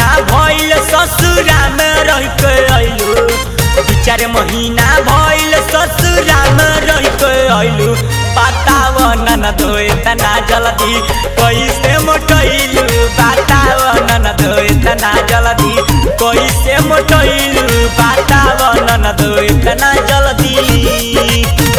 महीना भइल ससुरा में रह के अइलू दू चार महीना भइल ससुरा में रह के अइलू बताव नन धोए तना जल्दी कैसे मोटैलू बताव नन धोए तना जल्दी कैसे मोटैलू बताव नन धोए तना जल्दी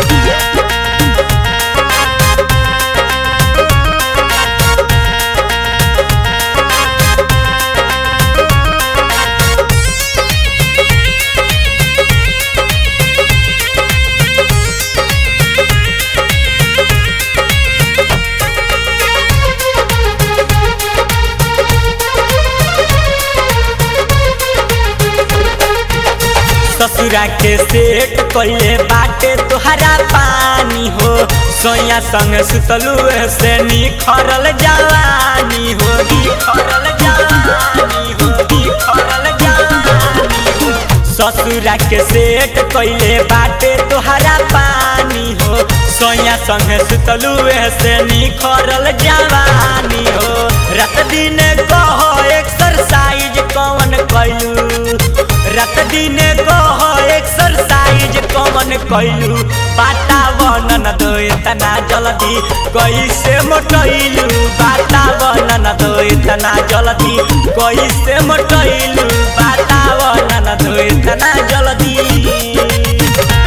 ससुरा के सेट कइले बाटे तोहरा पानी हो सोया संग सुतलू से निखरल जवानी हो निखरल जवानी हो निखरल जवानी हो ससुरा के सेट कइले बाटे तोहरा पानी हो सोया संग सुतलू से निखरल जवानी हो रात दिन कहो एक्सरसाइज कौन कइलू रात दिन कह एक्सरसाइज कमन कैलू वातावरण दो इतना जल्दी कैसे मोटैलू वातावरण दो इतना जल्दी कैसे मोटैलू वातावरण दो इतना जल्दी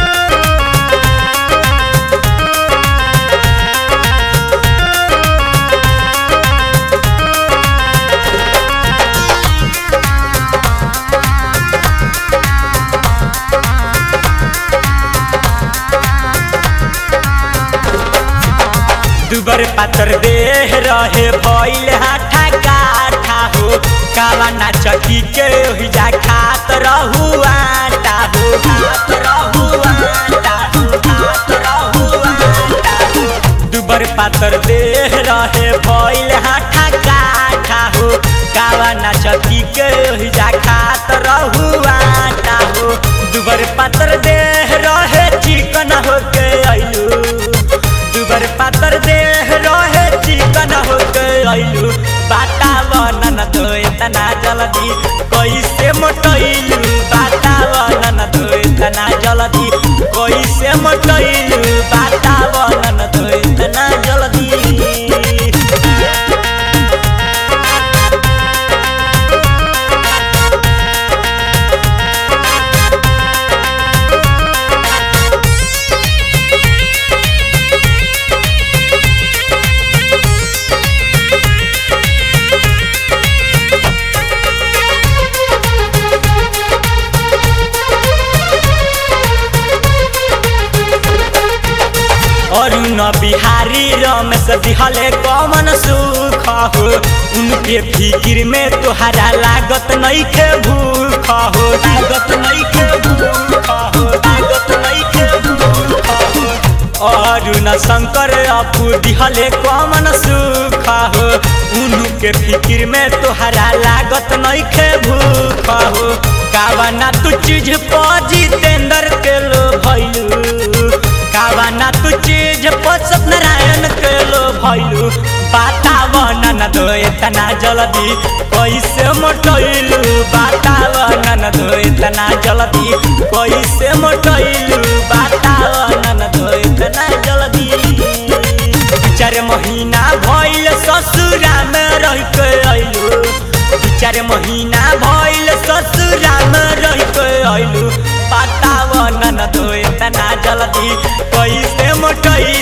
दुबर पातर देह रहे भइल हाथा काठा हो काला नाचकी के ओहिजा खात रहू आटा हो खात रहू आटा हो खात रहू आटा हो दुबर पातर देह रहे भइल हाथा काठा हो काला नाचकी के ओहिजा खात रहू आटा हो दुबर पातर देह रहे चिकन हो के अइलू दुबर पातर देह रहे चिकन हो गइलू वातावरण तो इतना जल्दी कैसे मोटैलू वातावरण तो इतना जल्दी कैसे मोटैलू वातावरण तो इतना जल्दी अरुण बिहारी रमेश दिहले कमन सुख हो उनके फिकिर में तोहरा लागत नहीं के भूख हो लागत नहीं के भूख हो लागत नहीं के भूख हो अरुण शंकर अपू दिहले कमन सुख हो उनके फिकिर में तोहरा लागत नहीं के भूख हो कावना तू चीज पर जितेंद्र के लो भैलू कावना तू चीज पर सत्यनारायण के लो भैलू वातावरण दो इतना जल्दी कैसे मोटैलू वातावरण दो इतना जल्दी कैसे मोटैलू वातावरण दो इतना जल्दी चार महीना भइल ससुरा में रह के अइलू चार महीना भइल ससुरा में रह के अइलू वातावरण दो इतना जल्दी कैसे मोटैलू